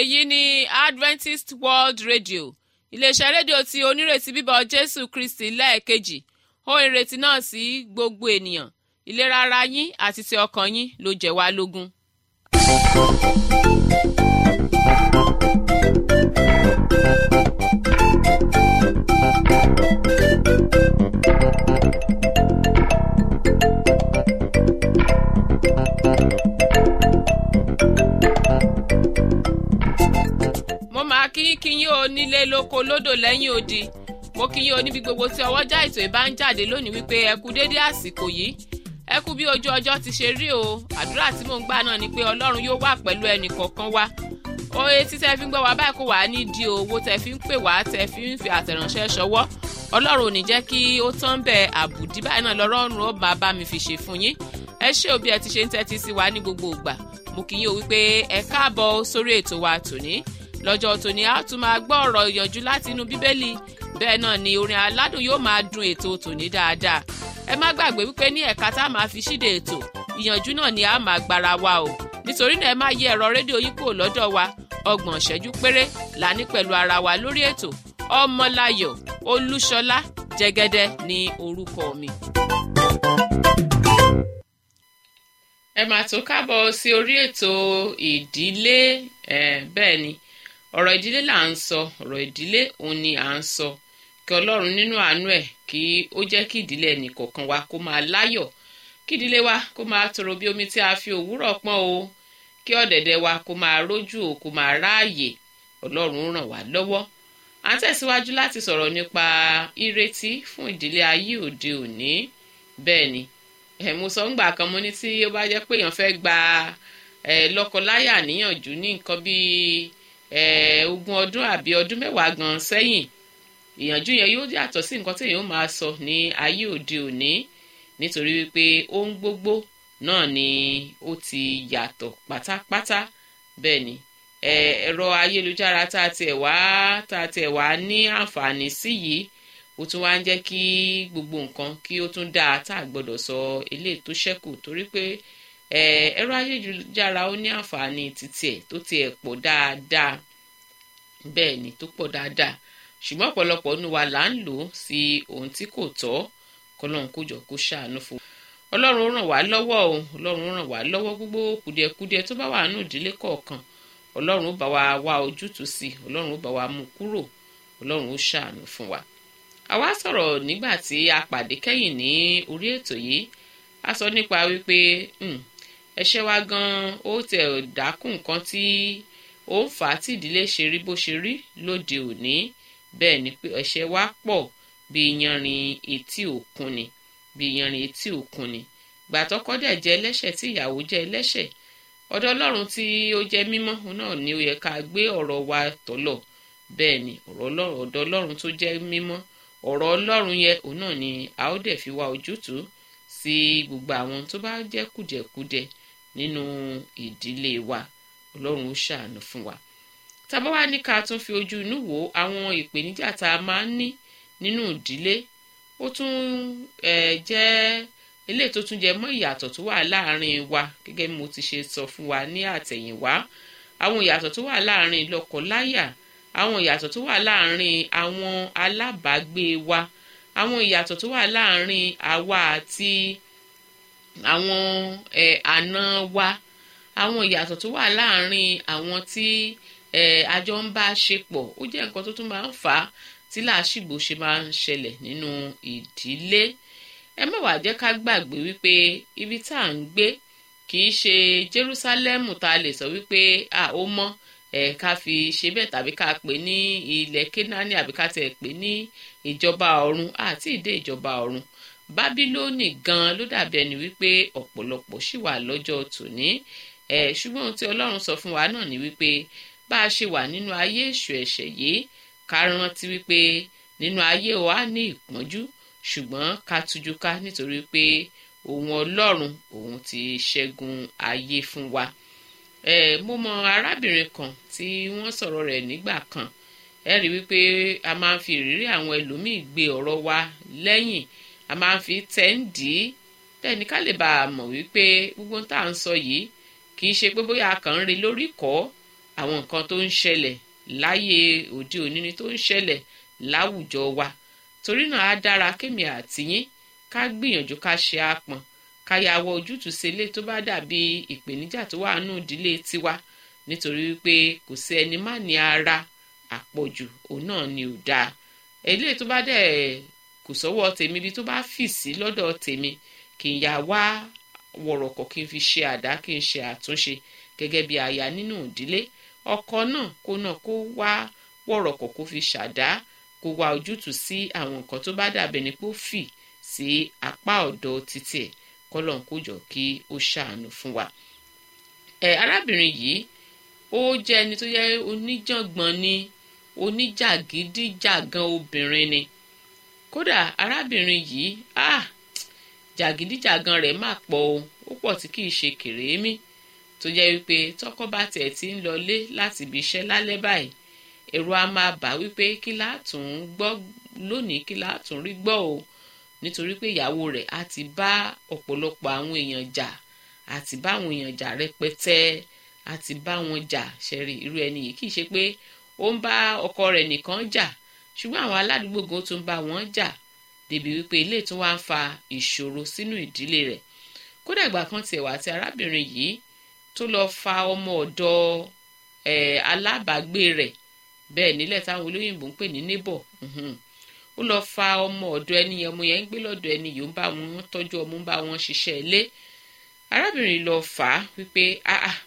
èyí ni adventist world radio iléeṣẹ́ rédíò tí onírètí bíbọ̀ jésù kristi lẹ́ẹ̀kejì ó ìrètí náà sí gbogbo ènìyàn ìlera ara yín àti ti ọkàn yín ló jẹ́ wá lógún. mo máa kí kí yín o nílé lóko lódò lẹ́yìn odi mo kí yín o níbi gbogbo tí ọwọ́jà ètò ìbá ń jáde lónìí wípé ẹ kú dédé àsìkò yìí ẹ kú bí ojú ọjọ́ ti ṣe rí o àdúrà tí mò ń gbà náà ni pé ọlọ́run yóò wà pẹ̀lú ẹnì kọ̀ọ̀kan wa oye tí tẹ fi ń gbọ́ wá báyìí kó wà á ní di owó tẹ fi ń pè wá tẹ fi ń fi àtẹ̀ránṣẹ́ ṣọwọ́ ọlọ́run ò ní jẹ́ kí ó tán bẹ̀ àbùdí báyìí náà lọ́rọ́run ó máa bá mi fi ṣe fún yín ẹ ṣé òbí ẹ ti ṣe ń tẹ́tí sí wa ní gbogbo ìgbà mo kì í yín o wípé ẹ káàbọ̀ sórí ètò wa tòní lọ́jọ́ tòní a tún máa gbọ́ ọ̀rọ̀ ìyànjú láti inú bíbélì bẹ́ẹ̀ náà ni orin aládùn yóò máa dun ètò tòní dáadáa ẹ má gbàgbé wípé ní ẹ̀ka tá a máa fi ṣíde ètò ìyànjú náà ni a máa gbára wa o nítorí náà ẹ má yí ẹ̀rọ rédíò yín kúrò lọ́dọ̀ wa ọgbọ̀n ìṣẹ́jú péré là ní pẹ̀lú ara wa lórí ètò ọmọláyọ̀ olúṣọlá jẹ́gẹ́dẹ́ ní orúkọ mi. ẹ máa tó kábọ̀ sí orí ètò ìdílé bẹ́ẹ̀ ni ọ̀rọ̀ ìdílé là ń sọ ọ̀rọ̀ ìdílé òun ni à ń sọ kí ọlọ́run nínú àánú ẹ̀ kí ó jẹ́ kí ìdílé ẹnìkọ̀ọ̀kan wa kó máa láyọ̀ kí ìdílé wa kó máa tòrò bí omi tí a fi òwúrọ̀ pọ́n o kí ọ̀dẹ̀dẹ̀ wa kó máa rójú o kó máa ráàyè ọlọ́run ràn wá lọ́wọ́ à ń tẹ̀síwájú láti sọ̀rọ̀ nípa ìrètí fún ìdílé ayé òde òní bẹ́ẹ̀ ni ẹ̀ mo sọ ńgbà kan mo ní tí ó bá jẹ́ pé èèyàn fẹ́ gba ẹ̀ lọ́kọláyà níyànjú ní nǹkan bíi ogún ọdún àbí ọdún mẹ́wàá gan sẹ́yìn ìyànjú yẹn yóò yàtọ̀ sí nǹkan tí èèyàn máa sọ ní ayé òde òní nítorí wípé ohun gbogbo náà ni ó ti yàtọ̀ pátápátá bẹ́ẹ̀ ni ẹ̀rọ ayélujára tá a tiẹ̀ wá tá a tiẹ̀ wá ní àǹfààní sí yìí ó tún wá ń jẹ́ kí gbogbo nǹkan kí ó tún dáa tá a gbọ́dọ̀ sọ eléyìí tó ṣẹ́kù torí pé ẹ̀rọ ayélujára ó ní àǹfààní títí ẹ̀ tó tiẹ̀ pọ̀ dáadáa bẹ́ẹ̀ ni tó pọ̀ dáadáa ṣùgbọ́n ọ̀pọ̀lọpọ̀ nínú wa là ń lò ó sí ohun tí kò tọ́ kọlọ́run kó jọ kó ṣàánú fún wa ọlọ́run ràn wá lọ́wọ́ o ọlọ́run ràn wá lọ́wọ́ gbogbo kùdìẹ̀kudiẹ tó bá wà nínú ìdílé kọ̀ọ̀kan ọlọ́run ó bá wa wá ojútùú sí ọlọ́run ó bá wa mú kúrò ọlọ́run ó ṣàánú fún wa àwa sọ̀rọ̀ nígbà tí a pàdé kẹ́yìn ní orí ètò yìí a sọ nípa wípé ẹ̀ṣẹ̀ wa gan ó tẹ̀ dákún nǹkan tí ó ń fà á tí ìdílé ṣe rí bó ṣe rí lóde òní bẹ́ẹ̀ ni pé ẹ̀ṣẹ̀ wa pọ̀ bí yanrìn etí òkun ni bí yanrìn etí òkun ni gbàtọ́kọ dẹ̀ jẹ́ ẹlẹ́ṣẹ̀ tí ìyàwó jẹ́ ẹlẹ́ṣẹ̀ ọ̀dọ̀ ọlọ́run tí ó jẹ́ mímọ́ náà ni ó yẹ ká gbé ọ̀rọ̀ wa tọ̀lọ̀ bẹ́ẹ̀ ni ọ̀rọ̀ ọ̀dọ̀ ọlọ́run tó jẹ́ mímọ́ ọ̀rọ̀ ọlọ́run yẹ òun náà ni a ó dẹ̀ fi wá ojútùú sí gbogbo àwọn tó bá jẹ́ kùdẹ̀kudẹ̀ nínú ìdílé wa ọlọ́run ó ṣàánú fún wa tábà wá ní ká tún fi ojú inú wo àwọn ìpèníjà tá a máa ń ní nínú ìdílé ó tún jẹ́ eléyìí tó tún jẹ mọ́ ìyàtọ̀ tó wà láàrin wa gẹ́gẹ́ bí mo ti ṣe sọ fún wa ní àtẹ̀yìnwá àwọn ìyàtọ̀ tó wà láàrin lọ́kọláya àwọn ìyàtọ̀ tó wà láàrin àwọn alábàágbé wa àwọn ìyàtọ̀ tó wà láàrin àwa àti àwọn àna wa àwọn ìyàtọ̀ tó wà láàrin àwọn tí àjọ ń bá ṣe pọ̀ ó jẹ́ nǹkan tó tún máa ń fà á tí làásìgbò ṣe máa ń ṣẹlẹ̀ nínú ìdílé ẹ má wàá jẹ́ ká gbàgbé wípé ibi tá à ń gbé kì í ṣe Jerúsálẹ́mù tá a lè sọ wípé à ó mọ́ ẹ̀ ká fi ṣe bẹ́ẹ̀ tàbí ká pè ní ilẹ̀ Kénáánì àbí ká tẹ̀ pè ní ìjọba ọ̀run àti ìdé ìjọba ọ̀run Bábílónì gan ló dàbí ẹni wípé ọ̀pọ̀lọpọ̀ ṣì wà lọ́jọ́ tòní ẹ̀ ṣùgbọ́n ohun tí Ọlọ́run sọ fún wa náà ni wípé bá a ṣe wà nínú ayé èṣù ẹ̀ṣẹ̀ yìí ká rántí wípé nínú ayé wa ní ìpọ́njú ṣùgbọ́n ká tújú ká nítorí pé òun ọlọ́run òun ti ṣẹ́gun ayé fún wa. ẹ mo mọ arábìnrin kan tí wọ́n sọ̀rọ̀ rẹ̀ nígbà kan ẹ rí wípé a máa ń fi ìrírí àwọn ẹlòmíì gbé ọ̀rọ̀ wa lẹ́yìn a máa ń fi tẹ́ǹdì bẹ́ẹ̀ ni ká lè bá a mọ̀ wípé gbogbo tá à ń sọ yìí kì í ṣe pé bóyá a kàn ń rí lórí kọ́ àwọn nǹkan tó ń ṣẹlẹ̀ láyé òde òní ni tó ń ṣẹlẹ̀ láwùjọ wa torí náà á dára kémi àtìyín ká gbìyànjú ká ṣe àpọn ká yàwọ ojútùú sí ilé tó bá dàbí ìpèníjà tó wà nù ìdílé tiwa nítorí wípé kò sí ẹni má ní ara àpọ̀jù òun náà ni ò dáa eléyìí tó bá dẹ̀ kò sọ́wọ́ tèmi ibi tó bá fì sí lọ́dọ̀ tèmi kì í yà wá wọ̀rọ̀kọ̀ kí n fi ṣe àdá kí n ṣe àtúnṣe gẹ́gẹ́ bí aya nínú ìdílé ọkọ náà kó náà kó wá wọ̀rọ̀kọ̀ kó fi ṣàdá kó wá ojútùú sí àwọn nǹkan tó bá dàbẹ̀ ní pé ó fì sí apá ọ̀dọ̀ títí ẹ̀ kọ́lọ̀ ń kójọ kí ó ṣàánú fún wa. ẹ arábìnrin yìí ó jẹ́ ẹni tó yẹ oníjàngbọ̀n ni oníjàgídíjàgan obìnrin ni kódà arábìnrin yìí ah jàgídíjàgan rẹ̀ má pọ̀ o ó pọ̀ tí kìí ṣe kèrémí tó jẹ́ wípé tọ́kọ bá tiẹ̀ ti ń lọlé láti ibi iṣẹ́ lálẹ́ báyìí ẹ̀rù á máa bà wípé kí látùn gbọ́ lónìí kí látùn rí gbọ́ o nítorí pé ìyàwó rẹ̀ á ti bá ọ̀pọ̀lọpọ̀ àwọn èèyàn jà àti bá àwọn èèyàn jà rẹpẹtẹ àti bá wọn jà ṣẹ̀rí irú ẹni yìí kì í ṣe pé ó ń bá ọkọ rẹ̀ nìkan jà ṣùgbọ́n àwọn aládùúgbò gan tó ń bá wọn jà débi wípé ilé tó wá ń fa ìṣòro sínú ìdílé rẹ̀ kódà ìgbà kan tiẹ̀ wá tí arábìnrin yìí tó lọ fa ọmọ ọ̀dọ̀ ẹ̀ alábàágbé rẹ̀ bẹ́ẹ̀ nílẹ̀ táwọn olóyìnbó ń pè ní neighbor ó lọ fa ọmọ ọ̀dọ̀ ẹni yẹn ọmọ yẹn ń gbé lọ́dọ̀ ẹni yìí ó ń bá wọn tọ́jú ọmọ ń bá wọn ṣiṣẹ́ ilé arábìnrin lọ fà á wípé ah ah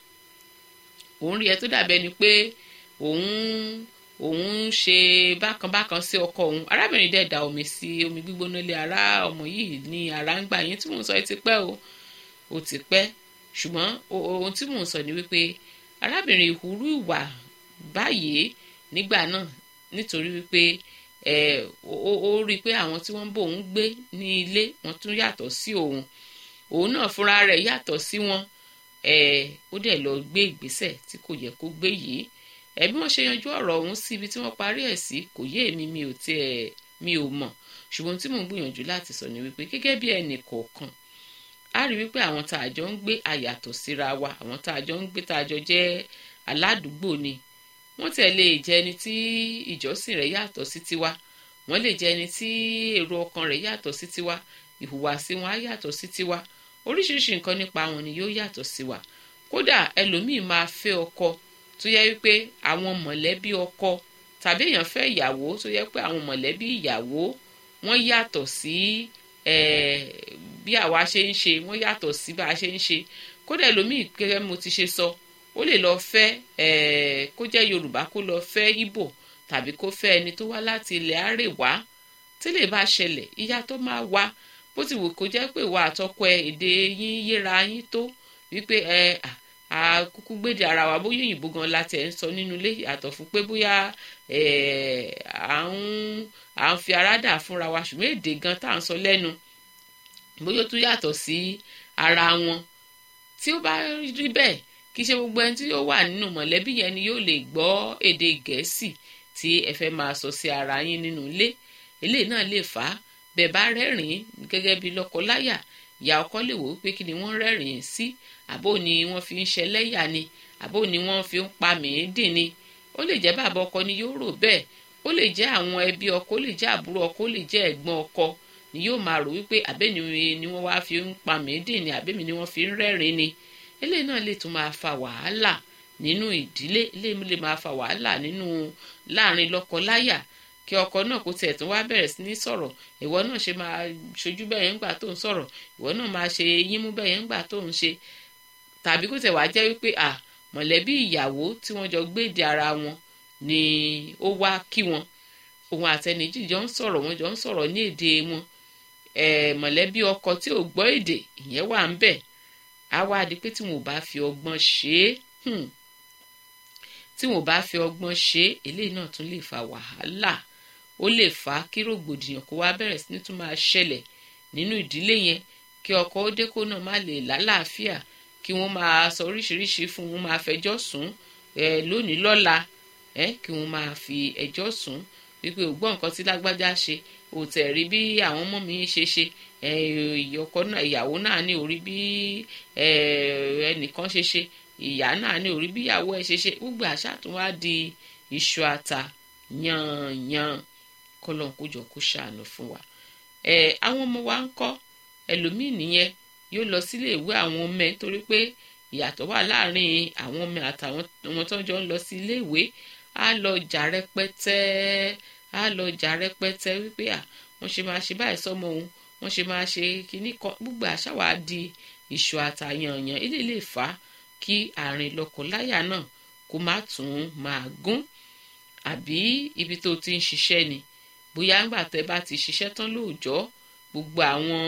òun rí ẹ tó dàbẹ́ ni pé òun òun ń ṣe bákanbákan sí ọkọ òun arábìnrin dẹ̀ da omi sí omi gbígbóná lé ara ọmọ yìí ní ara ń gbà yín tí mò ń sọ ẹ ti pẹ́ o ó ti pẹ́ ṣùgbọ́n ohun tí mò ń sọ ni wípé arábìnrin ìhùrú ìwà báyìí nígbà náà nítorí wípé ẹ ó rí i pé àwọn tí wọ́n ń bò ń gbé ní ilé wọ́n tún yàtọ̀ sí òun òun náà fúnra rẹ̀ yàtọ̀ sí wọn ẹ ó dẹ̀ lọ gbé ìgbésẹ̀ tí kò yẹ kó gbé yìí ẹ bí wọ́n ṣe yanjú ọ̀rọ̀ ọ̀hún sí ibi tí wọ́n parí ẹ̀ sí kò yé èmi mi ò tiẹ̀ mi ò mọ̀ ṣùgbọ́n tí mò ń gbìyànjú láti sọ ni wípé gẹ́gẹ́ bí ẹnì kọ̀ọ̀kan a rí wípé àwọn tá a jọ ń gbé àyàtọ̀ síra wa àwọn tá a jọ ń gbé tá a jọ jẹ́ aládùúgbò ni wọ́n tẹ̀ lè jẹ́ ẹni tí ìjọsìn rẹ̀ yàtọ̀ sí tiwa wọ́n lè jẹ́ ẹni tí èrò ọkàn rẹ̀ yàtọ̀ sí tiwa ìhùwàsí wọn á yàtọ̀ sí tiwa oríṣiríṣi nǹkan nípa wọn ni yóò yàtọ̀ sí wa kódà ẹlòmíì máa fẹ́ ọkọ tó yẹ wípé àwọn mọ̀lẹ́bí ọkọ tàbí èèyàn fẹ́ ìyàwó tó yẹ pé àwọn mọ̀lẹ́bí ìyàwó wọ́n yàtọ̀ sí bí àwa ṣe ń ṣe wọ́n yàtọ̀ sí bá a ṣe ń ṣe kódà ẹlòmíì gẹ́gẹ́ mo ti ṣe sọ ó lè lọ fẹ́ kó jẹ́ yorùbá kó lọ fẹ́ ìbò tàbí kó fẹ́ ẹni tó wá láti ilẹ̀ àrèwá tí lè bá ṣẹlẹ̀ ìyá tó máa wá bó ti wù kó jẹ́ pé ìwà àtọkọ ẹ èdè yín yéra yín tó wípé ẹ àkúkú gbèdè ara wa bóyá òyìnbó gan la tẹ̀ ń sọ nínú ilé yàtọ̀ fún pé bóyá à ń à ń fi ara dà fúnra wa ṣùgbọ́n èdè gan tá à ń sọ lẹ́nu bóyá ó tún yàtọ̀ sí ara wọn tí ó bá rí bẹ́ẹ̀ kì í ṣe gbogbo ẹni tí yóò wà nínú mọ̀lẹ́bí yẹn ni yóò lè gbọ́ èdè gẹ̀ẹ́sì tí ẹ fẹ́ máa sọ sí ara yín nínú ilé eléyìí náà lè fà á bẹ́ẹ̀ bá rẹ́rìn-ín gẹ́gẹ́ bí lọ́kọ-láyà ìyá ọkọ lè wò ó pé kí ni wọ́n rẹ́rìn-ín sí àbó ni wọ́n fi ń ṣẹlẹ́yà ni àbó ni wọ́n fi ń pa mìíndìn ni ó lè jẹ́ bàbá ọkọ ni yóò rò bẹ́ẹ̀ ó lè jẹ́ àwọn ẹbí ọkọ ó lè jẹ́ àbúrò ọkọ ó lè jẹ́ ẹ̀gbọ́n ọkọ ni yóò máa rò wípé àbẹ́ni ni wọ́n wá fi ń pa mìíndìn ni àbẹ́mi ni wọ́n fi ń rẹ́rìn-ín ni eléyìí náà lè tún máa fa wàhálà nínú ìdílé eléyìí lè máa fa wàhálà nínú láàrin lọ́kọ-láyà kí ọkọ náà kó tiẹ̀ tún wá bẹ̀rẹ̀ sí ní sọ̀rọ̀ ìwọ náà ṣe máa ṣojú bẹ́ẹ̀ ńgbà tó ń sọ̀rọ̀ ìwọ náà máa ṣe yínmú bẹ́ẹ̀ ńgbà tó ń ṣe tàbí kó tẹ̀ wá jẹ́ wípé à mọ̀lẹ́bí ìyàwó tí wọ́n jọ gbéde ara wọn ni ó wá kí wọn òun àtẹnìjì jọ ń sọ̀rọ̀ wọn jọ ń sọ̀rọ̀ ní èdè wọn mọ̀lẹ́bí ọkọ tí ò gbọ́ èdè ìyẹn wà ń bẹ̀ á wá di pé tí wọn ò bá fi ọgbọ́n ṣe é tí wọn ò bá fi ọgbọ́n ṣe é eléyìí náà tún lè fa wàhálà ó lè fà á kí rògbòdìyàn kó wá bẹ̀rẹ̀ sí ní tún máa ṣẹlẹ̀ nínú ìdílé yẹn kí ọkọ ó dé kó náà má lè lálàáfíà kí wọ́n máa sọ oríṣiríṣi fún wọn máa fẹjọ́ sùn ẹ lónìí lọ́la ẹ kí wọ́n máa fi ẹjọ́ sùn wípé ò gbọ́ nǹkan tí lágbájá ṣe ò tẹ̀ rí bí àwọn ọmọ mi ṣe ṣe ọkọ náà ìyàwó náà ní orí bí ẹnìkan ṣe ṣe ìyá náà ní orí bíyàwó ẹ ṣe ṣe gbogbo àṣà tó wá di iṣu ata yanyan kọlọ́n kó jọ kó ṣàánú fún wa ẹ àwọn ọmọ wa ń kọ́ ẹlòmíì nìyẹn yóò lọ sílé ìwé àwọn ọmọ ẹ torí pé ìyàtọ̀ wà láàrin àwọn ọmọ àtàwọn ọmọ tó ń jọ ń lọ sí ilé ìwé á lọ jà rẹpẹtẹ á lọ jà rẹpẹtẹ wípé à wọ́n ṣe máa ṣe báyìí sọ́mọ òun wọ́n ṣe máa ṣe kínní kan gbogbo àṣà wa di ìṣù àtàyànyàn ilé lè fà á kí àárín lọ́kọláya náà kó má tún máa gún àbí ibi tó ti ń ṣiṣẹ́ ni bóyá ńgbà tẹ́ bá ti ṣiṣẹ́ tán lóòjọ́ gbogbo àwọn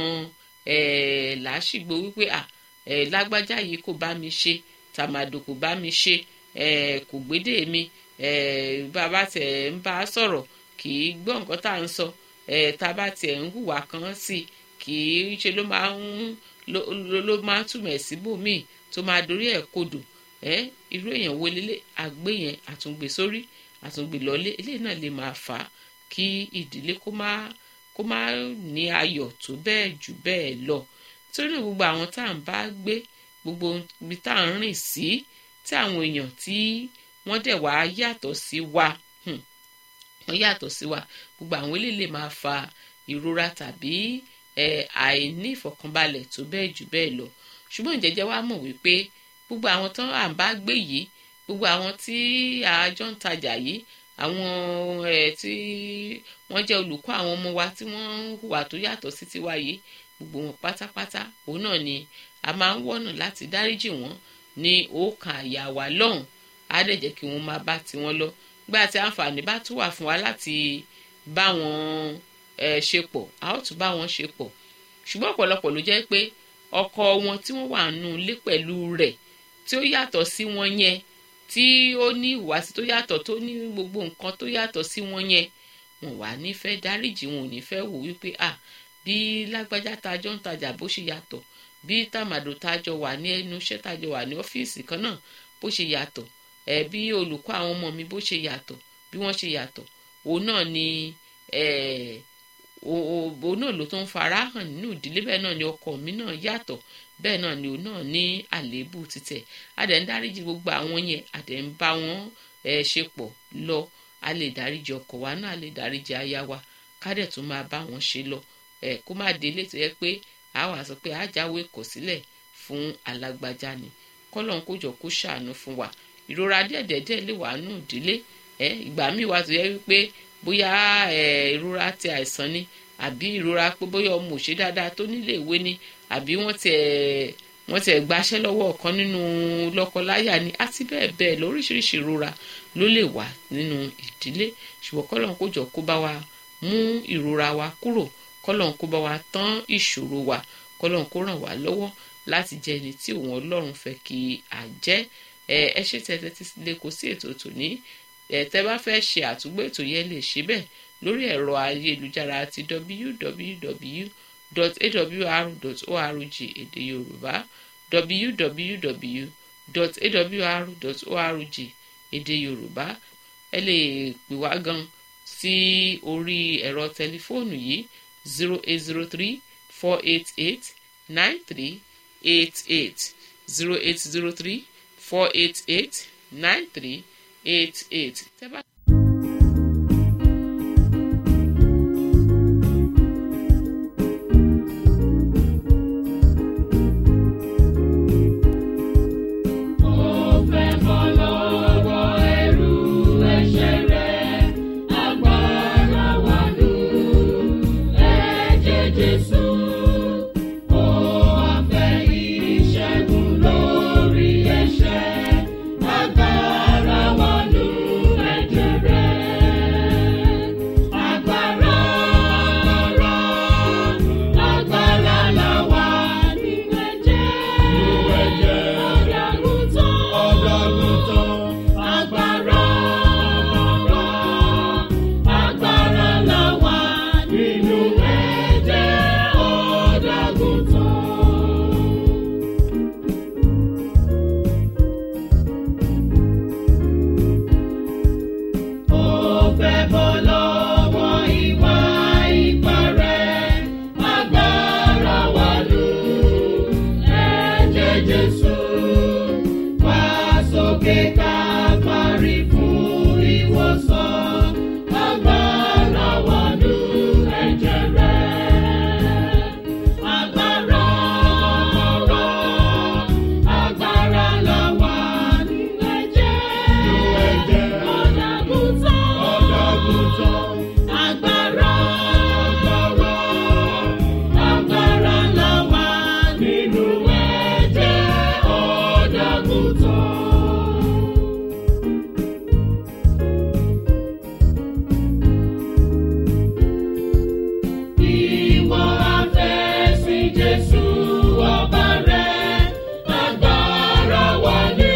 làásìgbò wípé à lágbájá yìí kò bá mi ṣe tàmàdò kò bá mi ṣe kò gbédè mi bàbá tẹ̀ ń bá a sọ̀rọ̀ kì í gbọ́ nǹkan tá à ń sọ tá a bá tiẹ̀ ń hùwà kan sí kì í ṣe ló máa ń ló máa ń túmọ̀ síbòmíì tó máa dorí ẹ̀ kodò irú èèyàn wo lélẹ̀ àgbé yẹn àtúngbè sórí àtúngbè lọ́lé eléyìí náà lè máa fà á kí ìdílé kó má kó má ní ayọ̀ tó bẹ́ẹ̀ jù bẹ́ẹ̀ lọ torí náà gbogbo àwọn tá à ń bá gbé gbogbo ibi tá à ń rìn sí tí àwọn èèyàn tí wọ́n dẹ̀ wá yàtọ̀ sí wa wọ́n yàtọ̀ sí wa gbogbo àwọn eléyìí lè máa fa ìrora tàbí àìní ìfọ̀kànbalẹ̀ tó bẹ́ẹ̀ jù bẹ́ẹ̀ lọ ṣùgbọ́n ìjẹ́jẹ́ wa mọ̀ wípé gbogbo àwọn tó à ń bá gbé yìí gbogbo àwọn tí àjọ ń tajà yìí àwọn ẹ̀ tí wọ́n jẹ́ olùkọ́ àwọn ọmọ wa tí wọ́n ń hùwà tó yàtọ̀ sí tiwa yìí gbogbo wọn pátápátá òun náà ni a máa ń wọ́nà láti dáríjì wọ́n ní ọkàn àyà wa lọ́hùn á dẹ̀ jẹ́ kí wọ́n máa bá tiwọn lọ gbá tí àǹfààní bá tún wà fún wa láti bá wọn ṣe pọ̀ a ó tún bá wọn ṣe pọ̀ ṣùgbọ́n ọ̀pọ̀lọpọ̀ ló jẹ́ pé ọkọ wọn tí wọ́n wà nù lé pẹ̀lú rẹ̀ tí ó yàtọ̀ sí wọn yẹn tí ó ní ìhùwàsí tó yàtọ̀ tó ní gbogbo nǹkan tó yàtọ̀ sí wọn yẹn wọn wà nífẹ̀ẹ́ dáríjì wọn ò ní fẹ́ wò wípé à bí lágbájá tajọ́ ń tajà bó ṣe yàtọ̀ bí tàmàdò tajọ wà ní ẹnu iṣẹ́ tajọ wà ní ọ́fíìsì kan náà bó ṣe yàtọ̀ ẹ̀ bí olùkọ́ àwọn ọmọ mi bó ṣe yàtọ̀ bí wọ́n ṣe yàtọ̀ òun náà ni òun náà ló tó ń fara hàn nínú ìdílé bẹ́ẹ̀ náà ni ọkọ mi náà yàtọ̀ bẹ́ẹ̀ náà ni òun náà ní àléébù títẹ̀ adẹ̀ ń dáríjì gbogbo àwọn yẹn adẹ̀ ń bá wọn ṣe pọ̀ lọ a lè dáríjì ọkọ wa náà a lè dáríjì aya wa kádẹ̀ tó máa bá wọn ṣe lọ kó má délé tó yẹ pé a wà sọ pé ajáwé kọ̀ sílẹ̀ fún alágbájá ni kọ́lọ́n kó jọ kó ṣàánú fún wa ìrora díẹ̀díẹ̀ lè wà nù ìdílé ìgbà míì wà tó yẹ wípé bóyá ìrora ti àìsàn ni àbí ìrora pé bóyá ọmọ òṣè dáadáa tó nílé ìwé ni àbí wọ́n tiẹ̀ wọ́n tiẹ̀ gbaṣẹ́ lọ́wọ́ ọ̀kan nínú lọ́kọláya ni àti bẹ́ẹ̀ bẹ́ẹ̀ lóríṣiríṣi ìrora ló lè wà nínú ìdílé ṣùgbọ́n kọ́lọ́n kó jọ kó bá wa mú ìrora wa kúrò kọ́lọ́n kó bá wa tán ìṣòro wa kọ́lọ́n kó ràn wá lọ́wọ́ láti jẹ́ ẹni tí òun ọlọ́run fẹ́ kí a jẹ́ ẹ ṣe tẹ́tẹ́ tí lè kó sí ètò tòní tẹ́ bá fẹ́ ṣe àtúgbò ètò yẹn lè ṣe bẹ́ẹ̀ lórí ẹ̀rọ ayélujára ti www.awr.org èdè yorùbá www.awr.org èdè yorùbá ẹ lè pè wá gan sí orí ẹ̀rọ tẹlifóònù yìí zero eight zero three four eight eight nine three eight eight zero eight zero three four eight eight nine three eight eight. Agbára wọnú ẹ̀jẹ̀ Ìwọ afẹ́sìn Jésù ọba rẹ̀, agbára wà ní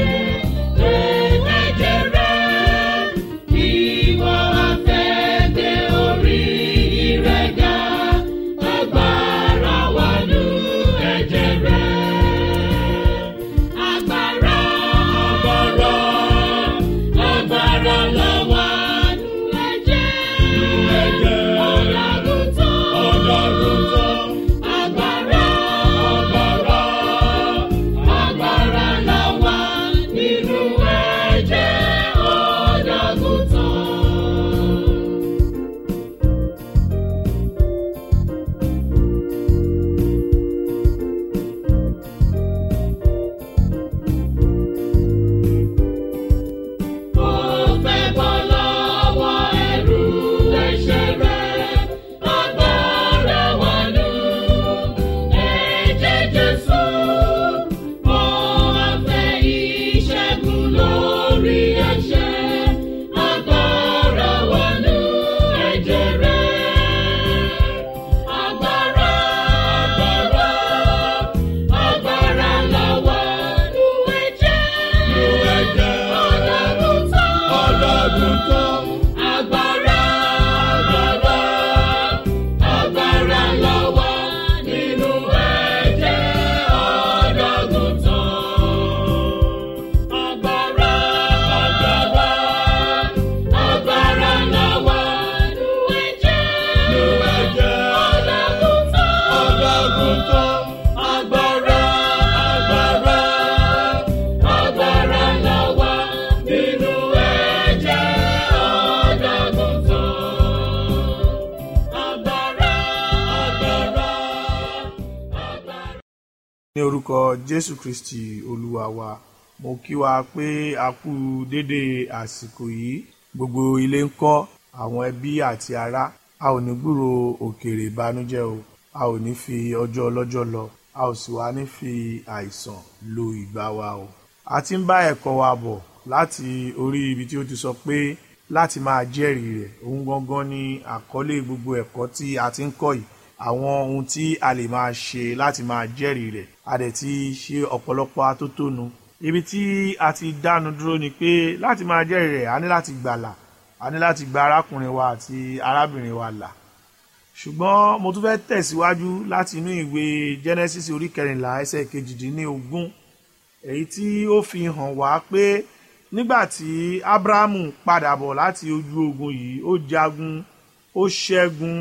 ẹ̀jẹ̀ rẹ̀. Ìwọ afẹ́dé orí rẹ̀ ga, agbára wà ní ẹ̀jẹ̀ rẹ̀. Agbára, agbára, agbára ló wà nínú ẹ̀jẹ̀. Ọ̀làgùtàn, ọ̀làgùtàn, agbára, agbára, agbára ló wà nínú ẹ̀jẹ̀ ọ̀làgùtàn. Ó fẹ́ bọ́ lọ́wọ́ ẹrù ẹ̀ṣẹ̀ rẹ̀, agbára wà nínú ẹ̀jẹ̀ Jésù. Ó wá fẹ́ ìṣẹ́gun lórí ẹ̀ṣẹ̀, agbára wà nínú ẹ̀jẹ̀ rẹ̀. Agbára, agbára, agbára la wà nínú ẹ̀jẹ̀. Ọ̀dàgùtàn. Agbára, agbára, agbára la wà nínú ẹ̀jẹ̀ ọ̀dàgùtàn. Agbára, agbára, agbára la wà nínú ẹ̀jẹ̀ ọ̀dàgùtàn. Agbára, agbára, agbára la wà nínú ẹ̀jẹ̀ ọ̀dàgùtàn. Agbára, agbára, agbára. ní orúkọ jésù kristi olúwa wa mo kí wa pé a kú dédé àsìkò yìí gbogbo ilé ń kọ́ àwọn ẹbí àti ará a ò ní gbúrò òkèèrè ìbànújẹ́ o a ò ní fi ọjọ́ ọlọ́jọ́ lọ a ò sì wá ní fi àìsàn lo ìgbà wa o a ti ń bá ẹ̀kọ́ wa bọ̀ láti orí ibi tí ó ti sọ pé láti máa jẹ́rìí rẹ̀ òun gangan ni àkọlé gbogbo ẹ̀kọ́ tí a ti ń kọ́ yìí àwọn ohun tí a lè máa ṣe láti máa jẹ́rìí rẹ̀ a dẹ̀ ti ṣe ọ̀pọ̀lọpọ̀ atótónu ibi tí a ti dánu dúró ni pé láti máa jẹ́rìí rẹ̀ a ní láti gbàlà a ní láti gba arákùnrin wa àti arábìnrin wa là ṣùgbọ́n mo tún fẹ́ tẹ̀síwájú láti inú ìwé Genesis orí kẹrìnlá ẹsẹ̀ kejìdínlógún èyí tí ó fi hàn wá pé nígbà tí Ábúráhámù padà bọ̀ láti ojú ogun yìí ó jagun ó ṣẹ́gun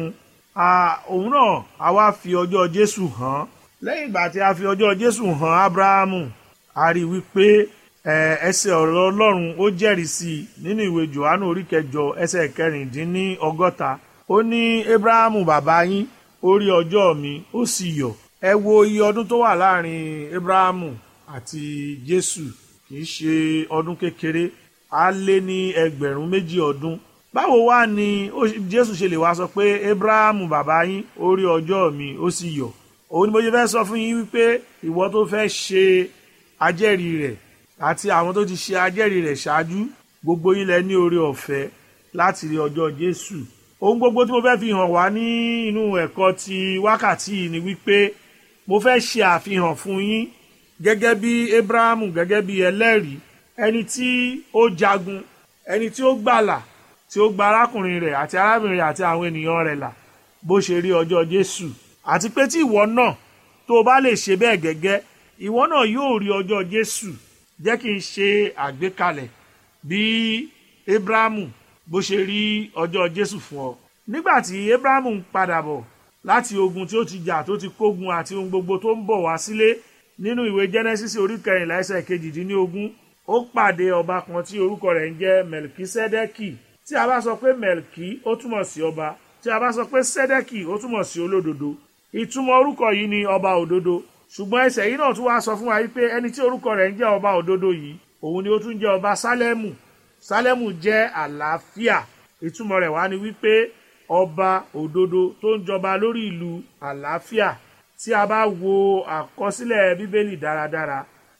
a- òun náà a wá fi ọjọ́ Jésù hàn lẹ́yìn ìgbà tí a fi ọjọ́ Jésù hàn Ábúráhámù a rí i wípé ẹ, ẹsẹ̀ ọ̀rọ̀ Ọlọ́run ó jẹ́rìí sí i nínú ìwé Jòhánù orí kẹjọ ẹsẹ̀ kẹrìndínní ọgọ́ta ó ní Ábúráhámù bàbá yín ó rí ọjọ́ mi ó sì yọ̀ ẹ wo iye ọdún tó wà láàrin Ábúráhámù àti Jésù kì í ṣe ọdún kékeré á lé ní ẹgbẹ̀rún méjì ọdún báwo wá ni ó- Jésù ṣe lè wá sọ pé Ábúráhámù bàbá yín ó rí ọjọ́ mi ó sì yọ̀ òun ni mo ṣe fẹ́ sọ fún yín wípé ìwọ tó fẹ́ ṣe ajẹ́rìí rẹ̀ àti àwọn tó ti ṣe ajẹ́rìí rẹ̀ ṣáájú gbogbo yín lẹ ní oore ọ̀fẹ́ láti rí ọjọ́ Jésù ohun gbogbo tí mo fẹ́ fi hàn wá ní inú ẹ̀kọ́ ti wákàtí yìí ni wípé mo fẹ́ ṣe àfihàn fún yín gẹ́gẹ́ bí Abrahamu gẹ́gẹ́ bí ẹlẹ́rìí ẹni tí ó jagun ẹni tí ó gbàlà tí ó gba arákùnrin rẹ̀ àti arábìnrin rẹ̀ àti àwọn ènìyàn rẹ̀ là bó ṣe rí ọjọ́ Jésù àti pé tí ìwọ náà tó o bá lè ṣe bẹ́ẹ̀ gẹ́gẹ́ ìwọ náà yóò rí ọjọ́ Jésù jẹ́ kí n ṣe àgbékalẹ̀ bí Abrahamu bó ṣe rí ọjọ́ Jésù fún ọ nígbà tí Abrahamu ń padà bọ̀ láti ogun tí ó ti jà tó ti kógun àti ohun gbogbo tó ń bọ̀ wá sílé nínú ìwé Genesis orí kẹrìnlá ẹsẹ̀ kejìdínlógún ó pàdé ọba kan tí orúkọ rẹ̀ ń jẹ́ Melkisedeki tí a bá sọ pé Melki ó túmọ̀ sí ọba tí a bá sọ pé Sedeki ó túmọ̀ sí olódodo ìtumọ̀ orúkọ yìí ni ọba òdodo ṣùgbọ́n ẹsẹ̀ yìí náà tún wá sọ fún wa wípé ẹni tí orúkọ rẹ̀ ń jẹ́ ọba òdodo yìí òun ni ó tún jẹ́ ọba Sálẹ́mù Sálẹ́mù jẹ́ àlàáfíà ìtumọ̀ rẹ̀ wá ni wípé ọba òdodo tó ń jọba lórí ìlú àlàáfíà tí a bá wo àkọsílẹ̀ bíbélì dáradára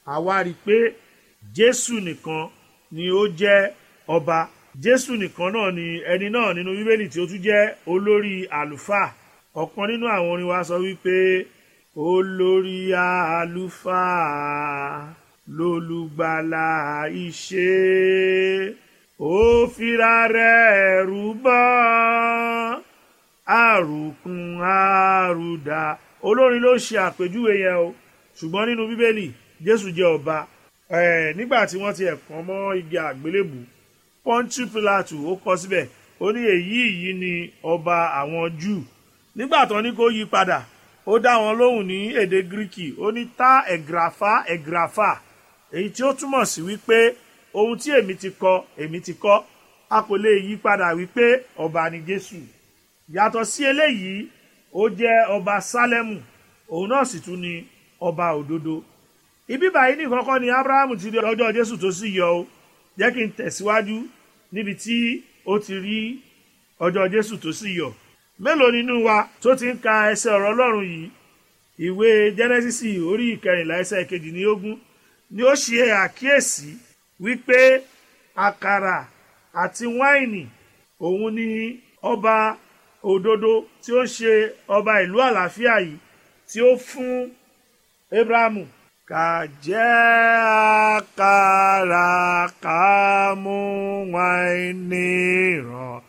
àwa rí i pé jésù nìkan ni ó jẹ́ ọba jésù nìkan náà ni ẹni náà nínú bíbélì tí ó tún jẹ́ olórí àlùfáà ọ̀kan nínú àwọn orin wa sọ wípé olórí àlùfáà lólùgbàlà ìṣe ó fira rẹ̀ rúbọ àrùkún àrùdà olórin ló ṣe àpèjúwe yẹn o ṣùgbọ́n nínú bíbélì jésù jẹ́ ọba ẹ̀ nígbà tí wọ́n ti ẹ̀kan mọ́ igi àgbélébù pọ́ńtù pílátù ó kọ síbẹ̀ ó ní èyí yìí ni ọba àwọn júù nígbà tó ní kó yí padà ó dá wọn lóhùn ní èdè gíríkì ó ní tá ẹ̀gráfà ẹ̀gráfà èyí tí ó túmọ̀ sí wípé ohun tí èmi ti kọ èmi ti kọ a kò lè yí padà wípé ọba ni jésù yàtọ̀ sí eléyìí ó jẹ́ ọba sálẹ́mù òun náà sì tún ni ọba òdodo ibi báyìí ní kọ́kọ́ ni abrahamu ti rí ọjọ́ jésù tó sì yọ o jẹ́ kí n tẹ̀síwájú níbi tí ó ti rí ọjọ́ jésù tó sì yọ mélòó nínú wa tó ti ń ka ẹsẹ̀ ọ̀rọ̀ ọlọ́run yìí ìwé jẹ́nẹ́sísì orí ìkẹrìnlá ẹsẹ̀ kejìlélógún ni ó ṣe àkíyèsí wípé àkàrà àti wáìnì òun ni ọba òdodo tí ó ṣe ọba ìlú àlàáfíà yìí tí ó fún abrahamu ká jẹ́ àkàrà ká mú wáìnì ràn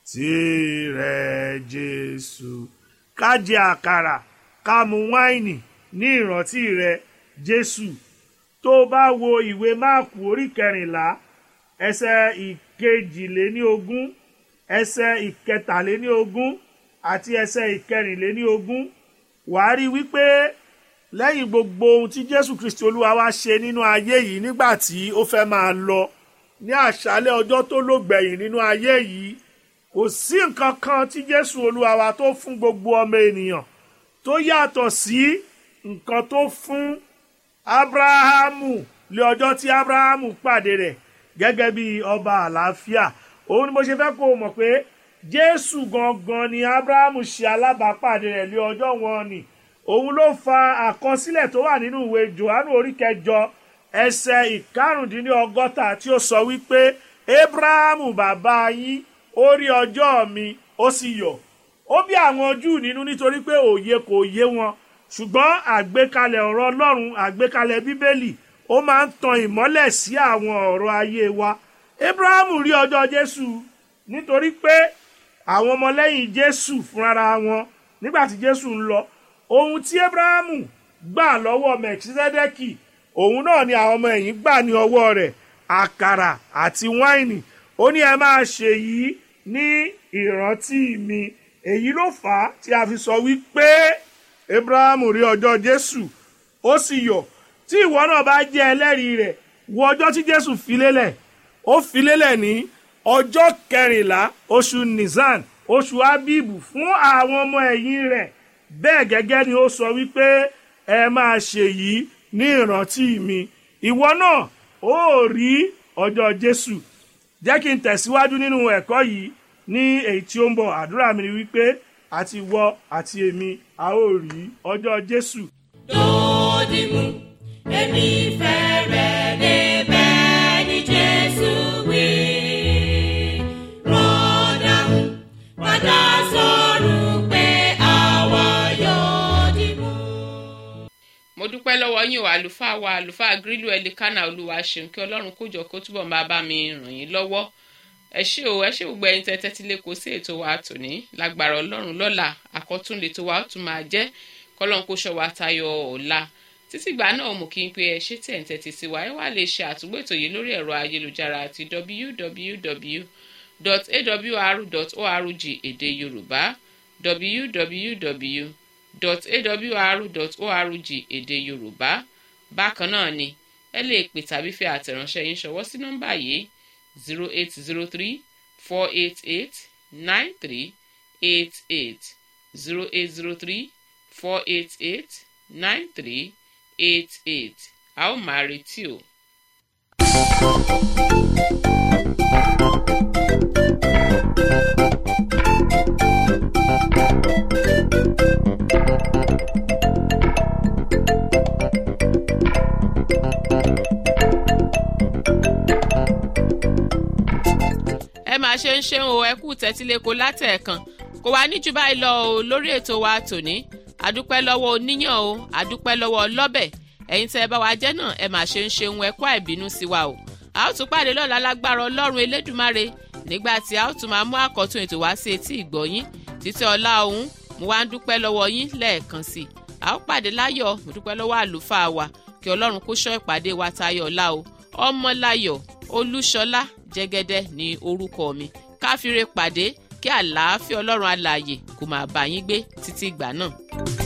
tirẹ̀ jésù ká jẹ àkàrà ká mu wáìnì ní ìrántí rẹ jésù tó bá wo ìwé máàkù orí kẹrìnlá ẹsẹ ìkejìléníogún ẹsẹ ìkẹtàléníogún àti ẹsẹ ìkẹrìnléníogún wàá rí wípé lẹ́yìn gbogbo ohun tí jésù kristi olúwa wá ṣe nínú ayé yìí nígbà tí ó fẹ́ máa lọ ní àṣálẹ́ ọjọ́ tó lògbẹ̀yìn nínú ayé yìí kò sí nǹkan kan tí jésù olúwa wa tó fún gbogbo ọmọ ènìyàn tó yàtọ̀ sí nǹkan tó fún abrahamu lé ọjọ́ tí abrahamu pàdé rẹ̀ gẹ́gẹ́ bí ọba àlàáfíà òun ni mo ṣe fẹ́ kó o mọ̀ pé jésù gangan ni abrahamu ṣe alábàápàdé rẹ̀ lé ọjọ́ wọn ni òun ló fa àkọsílẹ̀ tó wà nínú ìwé johannu orí kẹjọ ẹsẹ̀ ìkarùndínlọ́gọ́ta tí ó sọ wípé abrahamu bàbá yín ó rí ọjọ́ mi ó sì yọ̀ ó bí àwọn júù nínú nítorí pé òye kò yé wọn ṣùgbọ́n àgbékalẹ̀ ọ̀rọ̀ ọlọ́run àgbékalẹ̀ bíbélì ó máa ń tan ìmọ́lẹ̀ sí àwọn ọ̀rọ̀ ayé wa abrahamu rí ọjọ́ jésù nítorí pé àwọn ọmọlẹ́yìn jésù fúnra wọn nígbà tí jésù ń lọ ohun tí abrahamu gbà lọ́wọ́ mẹ̀kísẹ́dẹ́kì òun náà ni àwọn ọmọ ẹ̀yìn gbà ní ọwọ́ rẹ̀ àkàrà àti wáìnì ó ní ẹ máa ṣe yìí ní ìrántí mi èyí ló fà á tí a fi sọ wípé abrahamu rí ọjọ́ jésù ó sì yọ̀ tí ìwọ náà bá jẹ́ ẹlẹ́rìí rẹ̀ wo ọjọ́ tí jésù fi lélẹ̀ ó fi lélẹ̀ ní ọjọ́ kẹrìnlá oṣù nisan oṣù abibu fún àwọn ọmọ ẹ̀yìn rẹ̀ bẹ́ẹ̀ gẹ́gẹ́ ni ó sọ wípé ẹ máa ṣe yìí ní ìrántí mi ìwọ náà ó rí ọjọ́ jésù jẹ́ kí n tẹ̀síwájú nínú ẹ̀kọ́ yìí ní èyí tí ó ń bọ̀ àdúrà mi ni wípé àti ìwọ àti èmi a ó rí ọjọ́ jésù. dòdìmú èmi fẹ́rẹ̀ débẹ̀ ní jésù wí. rọ́dàmú padà sọ̀rọ̀ pé àwa yóò dìmú. mo dúpẹ́ lọ́wọ́ yín o àlùfáà wa àlùfáà grílù ẹlikánà olúwa ṣeun kí ọlọ́run kójọ kó túbọ̀ máa bá mi ràn yín lọ́wọ́ ẹ ṣé o ẹ ṣé gbogbo ẹyin tẹ́tẹ́ tí lè kó sí ètò wa tòní lágbára ọlọ́run lọ́la àkọ́tún lè tó wa ó tún máa jẹ́ kọ́lọ́n kó ṣọ́ wa tayọ ọ̀la títí ìgbà náà mo kí n pé ẹ ṣé tẹ̀ ń tẹ́tí sí wa ẹ wá lè ṣe àtúgbò ètò yìí lórí ẹ̀rọ ayélujára àti www.awr.org èdè yorùbá www awr.org èdè yorùbá bákan náà ni ẹ lè pè tàbí fi àtẹ̀ránṣẹ́ yín ṣọwọ́ sí nọ́mbà yìí zero eight zero three four eight eight nine three eight eight zero eight zero three four eight eight nine three eight eight a ó máa retí o. máa ṣe ń ṣe o ẹ kú tẹ́tíléko látẹ̀ẹ̀kan kò wá ní jù báyìí lọ o lórí ètò wa tòní àdúpẹ́ lọ́wọ́ oníyàn o àdúpẹ́ lọ́wọ́ ọlọ́bẹ̀ ẹ̀yin tẹ́ ẹ bá wa jẹ́ náà ẹ máa ṣe ń ṣe ohun ẹ̀kọ́ àìbínú sí wa o a ó tún pàdé lọ́la lágbára ọlọ́run elédùmarè nígbà tí a ó tún máa mú àkọ́tún ètò wá sí etí ìgbọ̀yín títí ọlá òun mo wá ń dúpẹ́ lọ́wọ́ yín lẹ́ẹ̀kan sí i a ó pàdé láyọ̀ mo dúpẹ́ lọ́wọ́ àlùfáà wa kí ọlọ́run kó ṣọ́ ìpàdé wa tayọ̀ ọ̀la o ọmọláyọ̀ olúṣọlá jẹ́gẹ́dẹ́ ní orúkọ mi káfíńre pàdé kí àlàáfíà ọlọ́run alààyè kó máa bá yín gbé títí ìgbà náà.